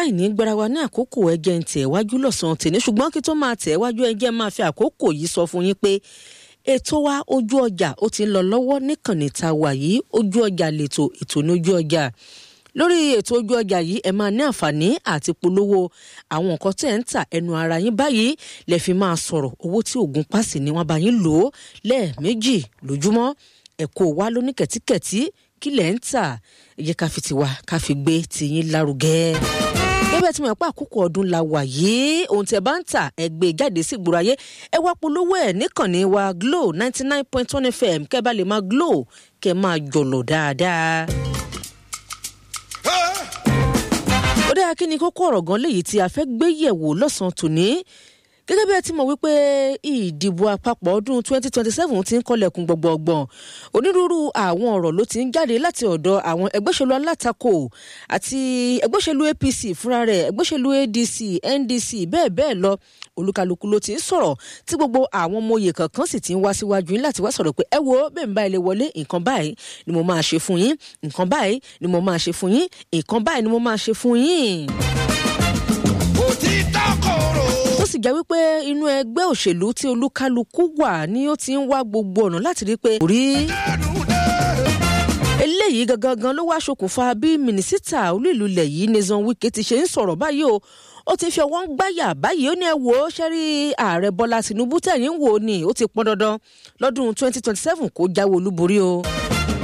láì ní gbára wa ní àkókò ẹjẹ́ ń tẹ̀ wájú lọ́sàn-án tèmi ṣùgbọ́n kí tó máa tẹ̀ wájú ẹjẹ́ máa fi àkókò yìí sọ fún yín pé ètò wa ojú ọjà ó ti ń lọ lọ́wọ́ níkànnì tá a wà yìí ojú ọjà lètò ètò ní ojú ọjà lórí ètò ojú ọjà yìí ẹ máa ní àǹfààní àti polówó àwọn nǹkan tẹ́ ẹ̀ ń tà ẹnu ara yín báyìí lẹ fi máa sọ̀rọ̀ owó tí oògùn pàṣẹ ni wọ́n bá yín lò ó lẹ́ẹ̀mejì lójúmọ́ ẹ̀kọ́ wa ló ní kẹ̀tíkẹ̀tí kí lẹ̀ ń tà ẹ jẹ́ ká fi tiwa ká fi gbé tiyín lárugẹ gẹ́gẹ́ tí mo pa àkókò ọdún la wà yìí ohun tẹ́ bá ń tà ẹ gbé jáde sí ìgboro ayé ẹ wá polówó ẹ̀ níkànnì wa Glo ninety nine point one FM kẹ́ bá lè máa Glo kẹ́ máa jọ̀lọ̀ dáadáa. ó dáa kí ni kókó ọ̀rọ̀ gan léyìí tí a fẹ́ gbé yẹ̀wò lọ́sàn-án tòní gẹ́gẹ́ bí ẹ ti mọ̀ wípé ìdìbò àpapọ̀ ọdún 2027 ti ń kọlẹ̀kùn gbọ̀ngbọ̀ngbọ̀n onírúurú àwọn ọ̀rọ̀ ló ti ń jáde láti ọ̀dọ̀ àwọn ẹgbẹ́sẹ̀lú alátakò àti ẹgbẹ́sẹ̀lú APC fúnra rẹ̀ ẹgbẹ́sẹ̀lú ADC NDC bẹ́ẹ̀ bẹ́ẹ̀ lọ olúkálùkù ló ti ń sọ̀rọ̀ tí gbogbo àwọn ọmọ oyè kankan sì ti ń wá síwájú yín láti wá sọ̀rọ̀ pé ẹ wo bẹ́ẹ̀ ń bá ilé wọlé nǹkan báyìí ni mo máa ṣe fún yín nǹkan báyìí ni mo máa ṣe fún yín nǹkan báyìí ni mo máa ṣe fún yín. òtítọ́ kòrò. ó sì jẹ́ wípé inú ẹgbẹ́ òṣèlú tí olúkálùkù wà ni ó ti ń wá gbogbo ọ̀nà láti rí pé kò rí eléyìí gangan ló wá ṣokùnfà bí mínísítà olú ìlú ilẹ̀ yìí Nyesom Wike ti ṣe ń sọ̀rọ̀ báyìí o ó ti fi ọwọ́ ń gbáyà báyìí ó ní ẹ wò ó ṣẹ́rí ààrẹ Bọ́lá Tinubu tẹ̀yìn wò ni ó ti pọn dandan lọ́dún 2027 kó jáwé olúborí o.